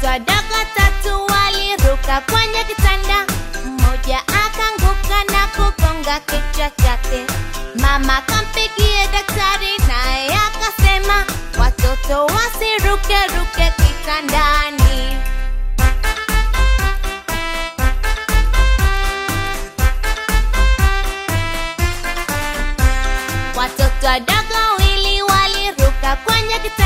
Watoto wadogo tatu waliruka kwenye kitanda, mmoja akanguka na kugonga kichwa chake. Mama kampigie daktari, naye akasema watoto wasiruke ruke kitandani. Watoto wadogo wawili waliruka kwenye kitanda